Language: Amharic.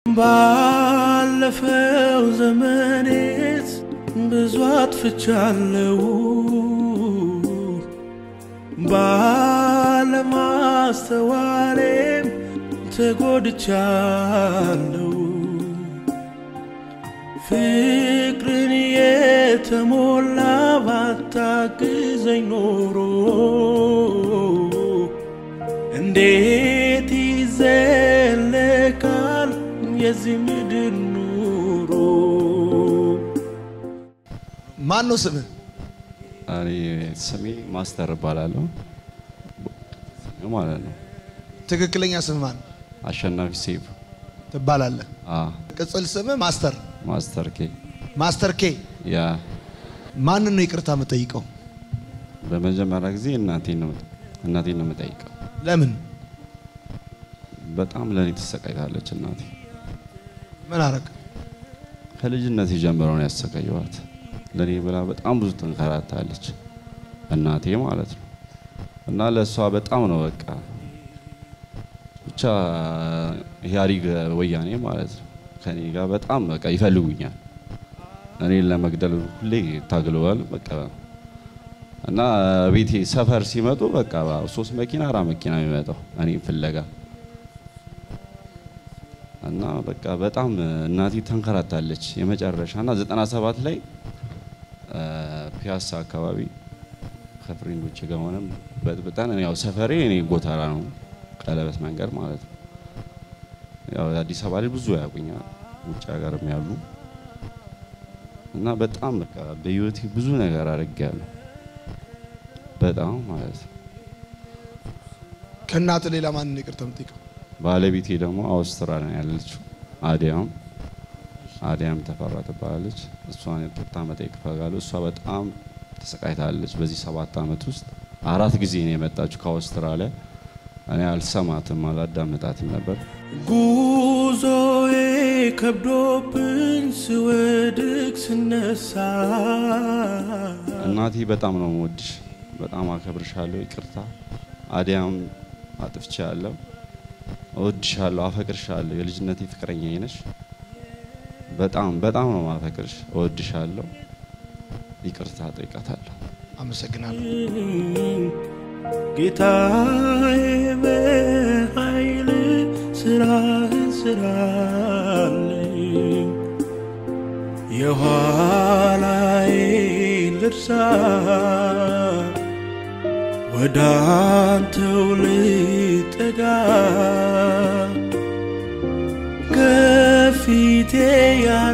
ባለፈው ዘመኔት ብዙ አጥፍቻለሁ ባለማስተዋሌም ተጎድቻለሁ ፍቅርን የተሞላ ባታግዘኝ ኖሮ እንዴት ይዘለቃል የዚህ ምድር ኑሮ? ማን ነው ስምህ? እኔ ስሜ ማስተር እባላለሁ ማለት ነው። ትክክለኛ ስም ማን አሸናፊ ሴፍ ትባላለህ? አ ቅጽል ስምህ ማስተር ማስተር ኬ ማስተር ኬ። ያ ማንን ነው ይቅርታ የምጠይቀው? በመጀመሪያ ጊዜ እናቴን ነው እናቴን ነው የምጠይቀው። ለምን? በጣም ለእኔ ተሰቃይታለች እናቴ። ምን አረግ? ከልጅነት ጀምሮ ነው ያሰቃየዋት። ለእኔ ብላ በጣም ብዙ ተንከራታለች እናቴ ማለት ነው። እና ለእሷ በጣም ነው በቃ ብቻ ኢህአዴግ ወያኔ ማለት ነው ከኔ ጋር በጣም በቃ ይፈልጉኛል። እኔን ለመግደል ሁሌ ታግለዋል። በቃ እና ቤቴ ሰፈር ሲመጡ በቃ ሶስት መኪና አራት መኪና የሚመጣው እኔ ፍለጋ እና በቃ በጣም እናቴ ተንከራታለች። የመጨረሻ እና 97 ላይ ፒያሳ አካባቢ ከፍሬንዶች ጋር ሆነን በጥብጠን ያው ሰፈሬ እኔ ጎተራ ነው ቀለበት መንገድ ማለት ነው። ያው አዲስ አበባ ላይ ብዙ ያውቁኛል ውጭ ሀገርም ያሉ እና በጣም በቃ በህይወቴ ብዙ ነገር አድርጌያለሁ። በጣም ማለት ነው። ከእናት ሌላ ማንን ነው ይቅርታ የምጠይቀው? ባለቤቴ ደግሞ አውስትራሊያ ነው ያለችው አዲያም አዲያም ተፈራ ትባላለች። እሷን ይቅርታ መጠየቅ እፈልጋለሁ። እሷ በጣም ተሰቃይታለች። በዚህ ሰባት ዓመት ውስጥ አራት ጊዜ ነው የመጣችው ከአውስትራሊያ። እኔ አልሰማትም አላዳመጣትም ነበር። ጉዞዬ ከብዶብኝ ስወድቅ ስነሳ እናቴ በጣም ነው የምወድሽ፣ በጣም አከብርሻለሁ። ይቅርታ አዲያም አጥፍቻለሁ። እወድሻለሁ፣ አፈቅርሻለሁ። የልጅነቴ ፍቅረኛ ነሽ። በጣም በጣም ነው ማፈቅርሽ፣ እወድሻለሁ። ይቅርታ ጠይቃታለሁ። አመሰግናለሁ። ጌታዬ በኃይል ስራህን ስራልኝ የኋላዬን ልርሳ ወደ አንተው ልጠጋ ከፊቴ ያ